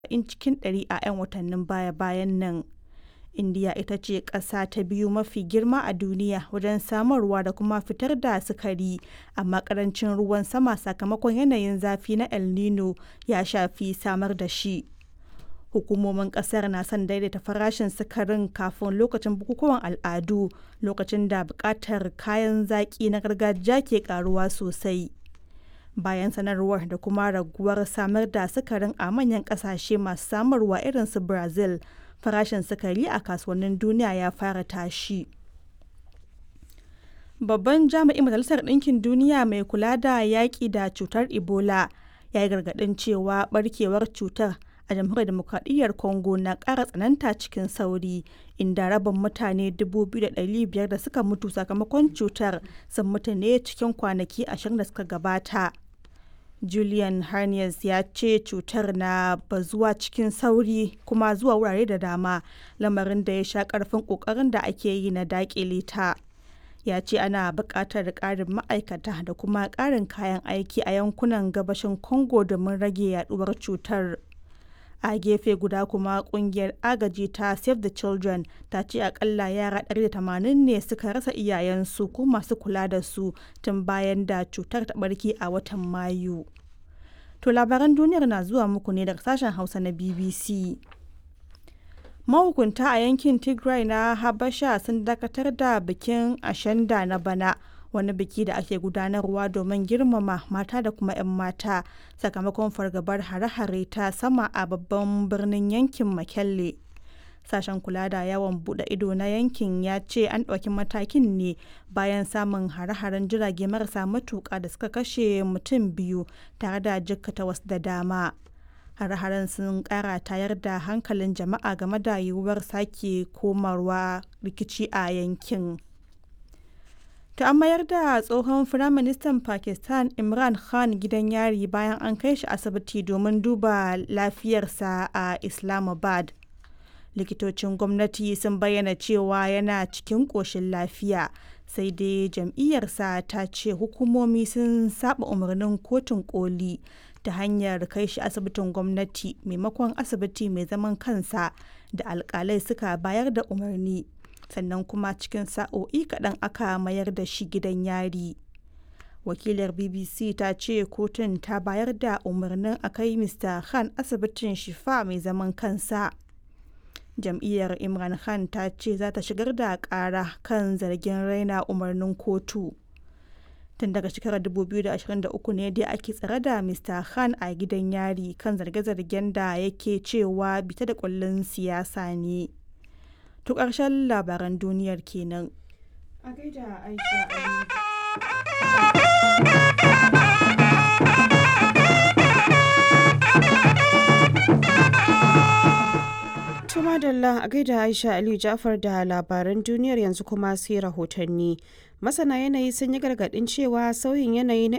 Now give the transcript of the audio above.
40 cikin ɗari a 'yan watannin baya-bayan nan. Indiya ita ce ƙasa ta biyu mafi girma a duniya wajen samarwa da kuma fitar da sukari, amma ƙarancin ruwan sama sakamakon yanayin zafi na El Nino ya shafi samar da shi. Hukumomin ƙasar na son daidaita farashin sukarin kafin lokacin bukukuwan al'adu, lokacin da buƙatar kayan zaƙi na gargajiya ke ƙaruwa sosai. Bayan sanarwar da kuma raguwar samar da sukarin a manyan ƙasashe masu samarwa irin su Brazil, farashin sukari a kasuwannin duniya ya fara tashi. Babban jami'in Majalisar Ɗinkin Duniya mai kula da yaƙi da cutar Ebola ya yi gargaɗin cewa ɓarkewar cutar a Jamhuriyar Dimokuraɗiyyar Congo na ƙara tsananta cikin sauri, inda rabin mutane 2,500 da suka mutu sakamakon cutar sun mutu ne cikin kwanaki ashirin da suka gabata. Julian Harness ya ce cutar na bazuwa cikin sauri kuma zuwa wurare da dama, lamarin da ya sha ƙarfin ƙoƙarin da ake yi na daƙile ta. Ya ce ana buƙatar ƙarin ma'aikata da kuma ƙarin kayan aiki a yankunan gabashin Congo domin rage yaɗuwar cutar. A gefe guda kuma ƙungiyar agaji ta Save the Children ta ce akalla yara 180 ne suka rasa iyayensu ko masu kula da su tun bayan da cutar ta ɓarke a watan Mayu. To labaran duniyar na zuwa muku ne daga sashen Hausa na BBC. Mahukunta a yankin Tigray na Habasha sun dakatar da bikin Ashanda na bana. wani biki da ake gudanarwa domin girmama mata da kuma 'yan mata sakamakon fargabar hare-hare ta sama a babban birnin yankin Makelle. Sashen kula da yawon bude ido na yankin ya ce an ɗauki matakin ne bayan samun hare-haren jirage marasa matuƙa da suka kashe mutum biyu tare da jikkata wasu da dama. Hare-haren sun ƙara tayar da hankalin jama'a game da yiwuwar sake komarwa rikici a yankin. ta an mayar da tsohon firaministan pakistan imran khan gidan yari bayan an kai shi asibiti domin duba lafiyarsa a islamabad likitocin gwamnati sun bayyana cewa yana cikin ƙoshin lafiya sai dai jam'iyyarsa ta ce hukumomi sun saba umarnin kotun koli ta hanyar kai shi asibitin gwamnati maimakon asibiti mai zaman kansa da alkalai suka bayar da umarni sannan kuma cikin sa'o'i kaɗan aka mayar da shi gidan yari wakilar bbc ta ce kotun ta bayar da umarnin a kai mr khan asibitin shifa mai zaman kansa jam'iyyar imran khan ta ce za ta shigar da ƙara kan zargin raina umarnin kotu tun daga shekarar 2023 ne dai ake tsare da mr khan a gidan yari kan zarge-zargen da yake cewa bita da kullun siyasa ne To ƙarshen labaran duniyar kenan. A gaida Aisha Tuma Dalla a gaida Aisha Aliyu Jafar da labaran duniyar yanzu kuma sai rahotanni. Masana yanayi sun yi gargaɗin cewa sauyin yanayi na